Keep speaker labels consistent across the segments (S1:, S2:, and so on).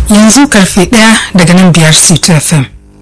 S1: yanzu karfe ɗaya daga nan biyar ctfm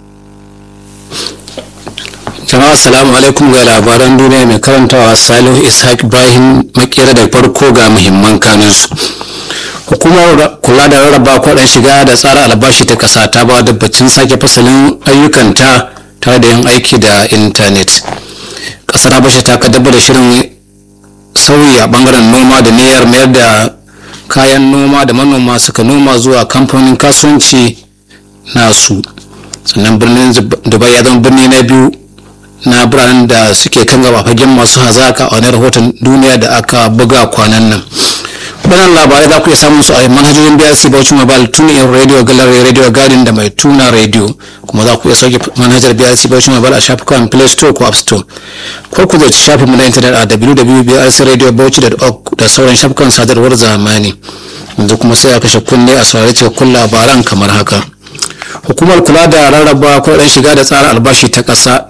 S2: jama'a assalamu alaikum ga labaran duniya mai karantawa salihu ishaq ibrahim makera da farko ga muhimman kanunsu hukumar kula da rarraba kwaɗan shiga da tsara albashi ta ƙasa ta ba dabbacin sake fasalin ayyukanta tare da yin aiki da intanet ƙasar habasha ta kaddamar da shirin sauyi a bangaren noma da niyyar mayar da kayan noma da manoma suka noma zuwa kamfanin kasuwanci nasu sannan birnin dubai ya zama birni na biyu na biranen da suke kan gaba fagen masu hazaka a wani rahoton duniya da aka buga kwanan nan waɗannan labarai za ku iya samun su a manhajojin brc bauchi mobile tune in radio gallery radio garden da mai tuna radio kuma za ku iya sauke manhajar brc bauchi mobile a shafukan play store ko app store ko ku zai shafin mu na intanet a www.brcradiobauchi.org da sauran shafukan sadarwar zamani yanzu kuma sai a kashe kunne a saurari cikakkun labaran kamar haka hukumar kula da rarraba kuɗaɗen shiga da tsara albashi ta ƙasa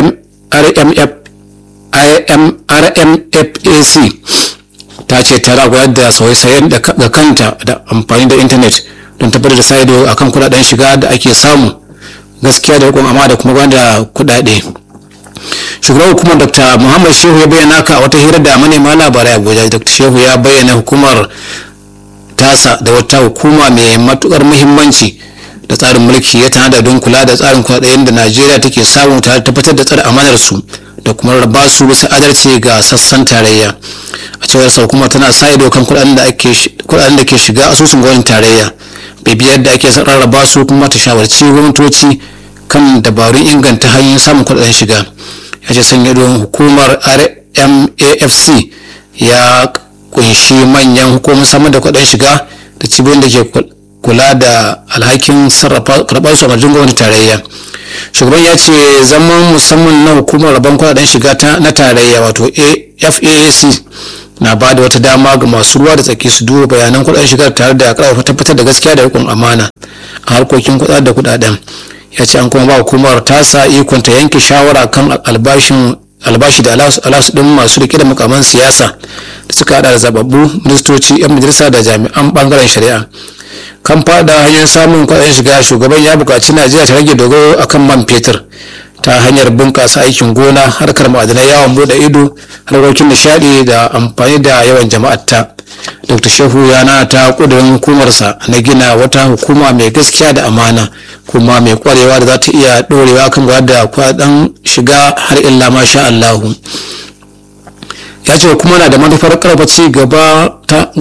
S2: rmfac ta ce ta ragwayar da sauye-sauyen ga kanta da amfani da intanet don tabbatar da sa ido akan kuɗaɗen shiga da ake samu gaskiya da rikon amma da kuma gwada kuɗaɗe shugaban hukumar dr muhammad shehu ya bayyana ka a wata hira da manema labarai abuja dr shehu ya bayyana hukumar tasa da wata hukuma mai matukar muhimmanci da tsarin mulki ya tanada don kula da tsarin kuɗaɗen da najeriya take samu tare tabbatar da tsare amanar su da kuma raba su bisa adalci ga sassan tarayya a cewar sa hukuma tana sa ido kan kuɗaɗen da ke shiga asusun gwamnatin tarayya bibiyar da ake rarraba su kuma ta shawarci gwamnatoci kan dabarun inganta hanyoyin samun kuɗaɗen shiga ya ce sanya idon hukumar rmafc ya kunshi manyan hukumomin samar da kuɗaɗen shiga da cibiyoyin da ke kula da alhakin sarrafa karɓar su a majin gwamnati tarayya shugaban ya ce zaman musamman na hukumar rabon kuɗaɗen shiga na tarayya wato faac na ba da wata dama ga masu ruwa da tsaki su duba bayanan kuɗaɗen shiga tare da ƙarfafa tabbatar da gaskiya da riƙon amana a harkokin kuɗa da kuɗaɗen ya ce an kuma ba hukumar tasa ikon ta yanke shawara kan albashin albashi da alasu din masu rike da mukaman siyasa da suka hada da zababbu ministoci yan majalisa da jami'an bangaren shari'a kan fada hanyar samun kuɗin shiga shugaban ya buƙaci najeriya ta rage dogaro akan man fetur ta hanyar bunƙasa aikin gona harkar ma'adanai yawon bude ido harkokin nishaɗi da amfani da yawan jama'atta dr shehu ya na ta ƙudurin hukumarsa na gina wata hukuma mai gaskiya da amana kuma mai kwarewa da za ta iya ɗorewa kan da kwaɗan shiga har illa masha allahu ya ce hukuma na da manufar karfa ci gaba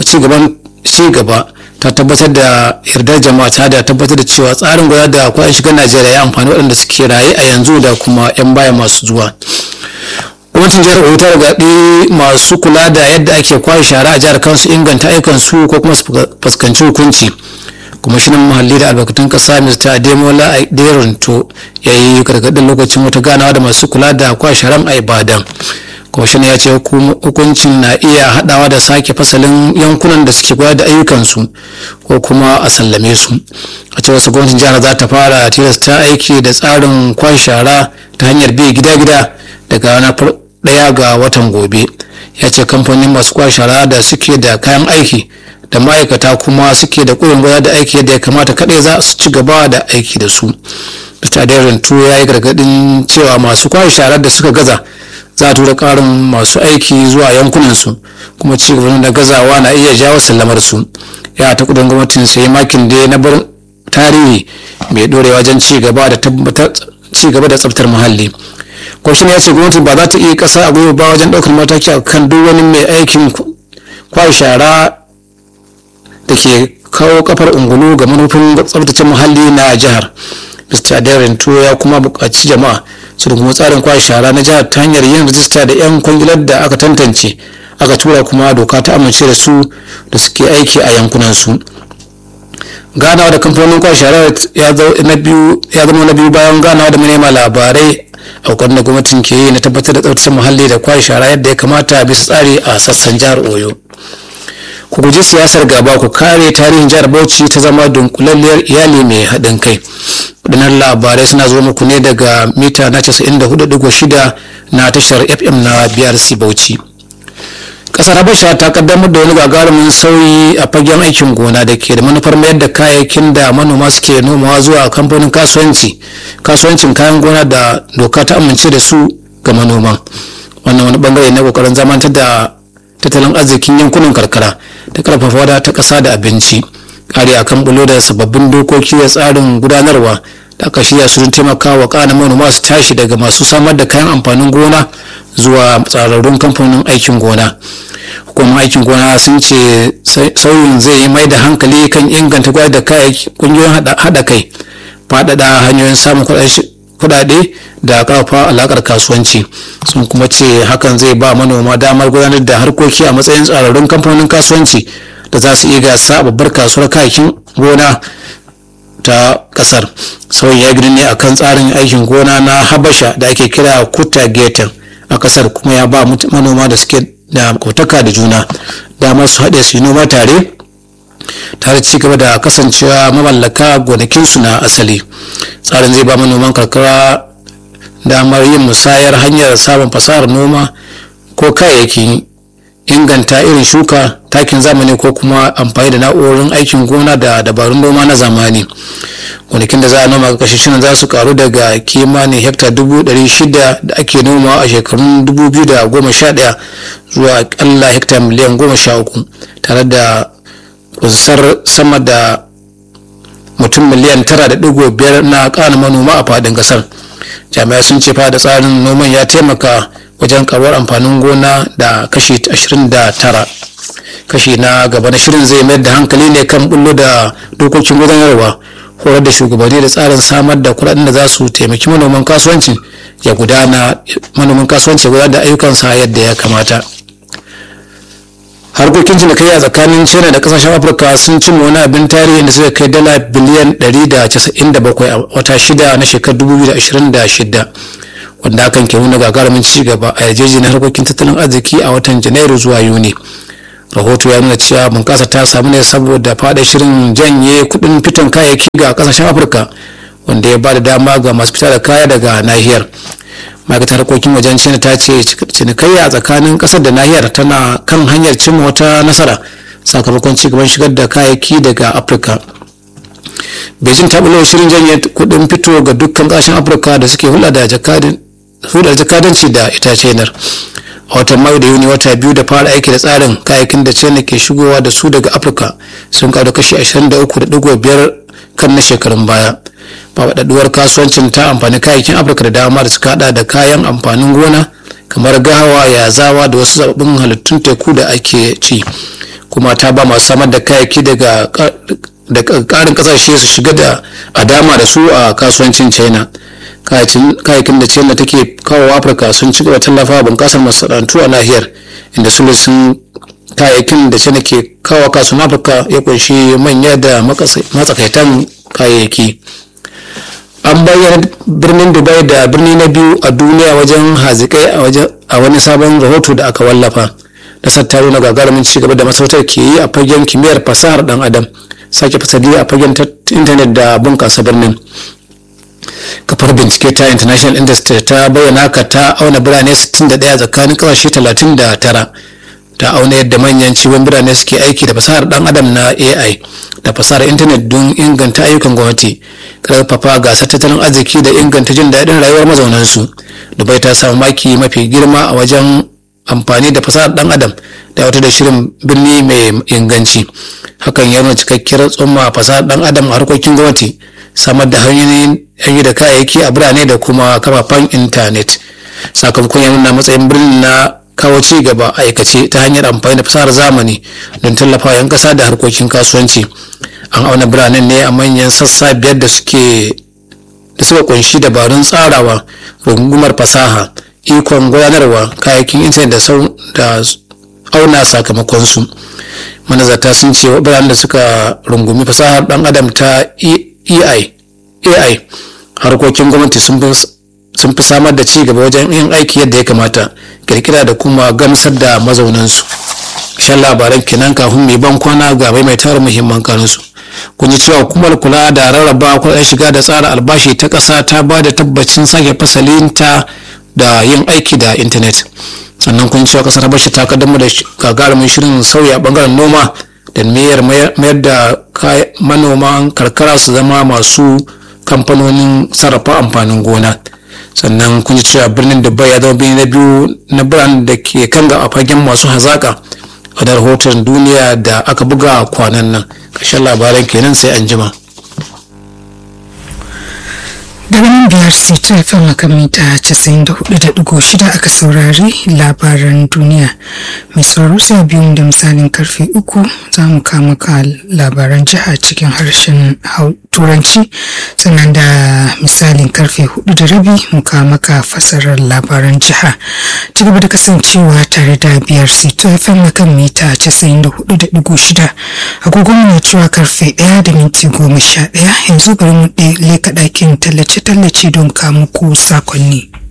S2: ta tabbatar da yardar jama'a ta da tabbatar da cewa tsarin gwada da kwaɗan shigar najeriya ya amfani waɗanda suke raye a yanzu da kuma 'yan baya masu zuwa gwamnatin jihar oyo ta gargaɗi masu kula da yadda ake kwashe shara a jihar kansu inganta aikan su ko kuma su fuskanci hukunci kwamishinan muhalli da albarkatun kasa mr ademola aderonto ya yi gargaɗin lokacin wata ganawa da masu kula da kwashe sharan a ibadan kwamishinan ya ce hukuncin na iya haɗawa da sake fasalin yankunan da suke kula da ayyukansu ko kuma a sallame su a cewar su gwamnatin jihar za ta fara tilasta aiki da tsarin kwashe shara ta hanyar bi gida-gida daga ranar daya ga watan gobe ya ce kamfanin masu kwashe shara da suke da kayan aiki da ma'aikata kuma suke da ƙurin gwada da aiki yadda ya kamata kaɗai za su ci gaba da aiki da su mr aderin ya yi gargaɗin cewa masu kwashe sharar da suka gaza za a tura ƙarin masu aiki zuwa yankunansu kuma ci gaba da gazawa na iya jawo sallamar su ya ta kudin gwamnatin sai makin da na bar tarihi mai ɗorewa wajen ci gaba da tsaftar muhalli kwashin ya ce gwamnati ba za ta iya kasa a gwiwa ba wajen ɗaukar mataki a kan duk wani mai aikin kwashe shara da ke kawo kafar ungulu ga manufin tsabtace muhalli na jihar mr darren ya kuma buƙaci jama'a su da kuma tsarin kwashe shara na jihar ta hanyar yin rajista da 'yan kwangilar da aka tantance aka tura kuma doka ta amince da su da suke aiki a yankunansu ganawa da kamfanonin kwashe shara ya zama na biyu bayan ganawa da manema labarai a kokarin da gwamnatin ke yi na tabbatar da tsaftace muhalli da kwashe shara yadda ya kamata bisa tsari a sassan jihar oyo ku guji siyasar gaba ku kare tarihin jihar bauchi ta zama dunkulalliyar iyali mai haɗin kai waɗannan labarai suna zuwa muku ne daga mita na 94.6 na tashar fm na brc bauchi kasar habasha ta kaddamar da wani gagarumin sauyi a fagen aikin gona da ke da manufar mayar da kayayyakin da manoma suke nomawa zuwa kamfanin kasuwanci kasuwancin kayan gona da doka ta amince da su ga manoman wannan wani bangare na kokarin zamantar da tattalin arzikin yankunan karkara da karfafa wada ta kasa da abinci kare akan bulo da sababbin dokoki da tsarin gudanarwa da aka shirya su don taimaka wa kana manoma su tashi daga masu samar da kayan amfanin gona zuwa tsararrun kamfanin aikin gona hukumar aikin gona sun ce sauyin zai yi mai da hankali kan inganta gwada da kayayyaki kungiyoyin hada kai faɗaɗa hanyoyin samun kuɗaɗe da ƙarfafa alaƙar kasuwanci sun kuma ce hakan zai ba manoma damar gudanar da harkoki a matsayin tsararrun kamfanin kasuwanci da za su iya gasa babbar kasuwar kayayyakin gona ta kasar sauyin ya gini ne akan tsarin aikin gona na habasha da ake kira kuta geten a kasar kuma ya ba manoma da suke da kotaka da juna damar su haɗe su yi noma tare tare ci gaba da kasancewa mamallaka gonakinsu na asali tsarin zai ba manoman karkara damar yin musayar hanyar samun fasahar noma ko kayayyakin inganta irin shuka takin zamani ko kuma amfani da na'urorin aikin gona da dabarun noma na zamani gonakin da za a noma kashi shirin za su karu daga kimanin hekta dubu ɗari shida da ake noma a shekarun dubu biyu da goma sha ɗaya zuwa akalla hekta miliyan goma sha uku tare da kunsar sama da mutum miliyan tara da ɗigo biyar na ƙana manoma a faɗin ƙasar jami'ai sun ce fa da tsarin noman ya taimaka wajen karuwar amfanin gona da kashi 29 kashi na gaba na shirin zai mayar da hankali ne kan bullo da dokokin gudanarwa horar da shugabanni da tsarin samar da kuɗaɗen da za su taimaki manoman kasuwanci ya gudana manoman kasuwanci ya gudanar da ayyukansa yadda ya kamata harkokin cinikayya tsakanin china da kasashen afirka sun cimma wani abin tarihi da suka kai dala biliyan 197 a wata shida na shekarar 2026 wanda hakan ke nuna gagarumin ci gaba a yarjejeniyar harkokin tattalin arziki a watan janairu zuwa yuni rahoto ya nuna cewa bunƙasa ta samu ne saboda fada shirin janye kuɗin fitan kayayyaki ga kasashen afirka wanda ya ba da dama ga masu fita da kaya daga nahiyar ma'aikatar harkokin wajen china ta ce cinikayya tsakanin ƙasar da nahiyar tana kan hanyar cimma wata nasara sakamakon cigaban shigar da kayayyaki daga afirka beijing ta bulo shirin janye kuɗin fito ga dukkan ƙasashen afirka da suke hulɗa da jakadanci da ita chinar a watan mayu da yuni wata biyu da fara aiki da tsarin kayayyakin da china ke shigowa da su daga afirka sun karu kashi 23.5 kan na shekarun baya faɗaɗuwar kasuwancin ta amfani kayayyakin afirka da dama da suka hada da kayan amfanin gona kamar gawa yazawa da wasu sababbin halittun teku da ake ci kuma ta ba masu samar da kayayyaki daga da ƙarin ƙasashe su shiga da a dama da su a kasuwancin china kayayyakin da china take kawo afirka sun ci gaba tallafa bunƙasar masana'antu a nahiyar inda sun kayayyakin da china ke kawo kasuwan afirka ya kunshi manya da matsakaitan kayayyaki an bayyana birnin dubai da birni na biyu a duniya wajen hazikai a wani sabon rahoto da aka wallafa nasar ta nuna gagarumin cigaba da masarautar ke yi a fagen kimiyyar fasahar dan adam sake fasali a fagen intanet da bunkasa birnin kafar bincike ta international industry ta bayyana haka ta auna birane 61 tsakanin kasashe 39 ta auna yadda manyan ciwon birane suke aiki da fasahar dan adam na ai da fasahar intanet don inganta ayyukan gwamnati karfafa gasar tattalin arziki da inganta jin daɗin rayuwar mazaunansu dubai ta samu maki mafi girma a wajen amfani da fasahar dan adam da wata da shirin birni mai inganci hakan ya nuna cikakkiyar tsumma fasahar dan adam a harkokin gwamnati samar da hanyoyin yanyi da kayayyaki a birane da kuma kafafen intanet sakamakon ya nuna matsayin birnin na kawo ci gaba aikace ta hanyar amfani da fasahar zamani don tallafa yan kasa da harkokin kasuwanci an auna biranen ne a manyan sassa biyar da suke da suka kunshi dabarun tsarawa rungumar fasaha ikon gudanarwa kayayyakin intanet da auna sakamakonsu manazarta sun ce biranen da suka rungumi fasahar dan adam ta ai ai harkokin gwamnati sun fi samar da ci gaba wajen yin aiki yadda ya kamata kirkira da kuma gamsar da mazaunansu shan labaran kenan kafin mai ban kwana ga mai tara muhimman kanunsu kun ji cewa hukumar kula da rarraba kuɗin shiga da tsara albashi ta ƙasa ta ba da tabbacin sake fasalinta da yin aiki da intanet sannan kun cewa kasar habasha ta kaddamar da gagarumin shirin sauya bangaren noma da mayar mayar da manoman karkara su zama masu kamfanonin sarrafa amfanin gona sannan kun ji cewa birnin dubai ya zama birni na biyu na birane da ke kan ga a fagen masu hazaka a da rahoton duniya da aka buga kwanan nan ƙarshen labaran kenan sai an jima.
S1: daga nan biyar sai ta fama kan mita 94.6 aka saurari labaran duniya mai sauraro sai biyu da misalin karfe uku za mu kama ka labaran jiha cikin harshen turanci sannan da misalin karfe hudu da rabi mu kama ka fasarar labaran jiha ci gaba da kasancewa tare da biyar sai ta fama kan mita 94.6 agogon na cewa karfe ɗaya da minti goma sha ɗaya yanzu bari mu leka ɗakin tallace tallace don kamuku sakonni.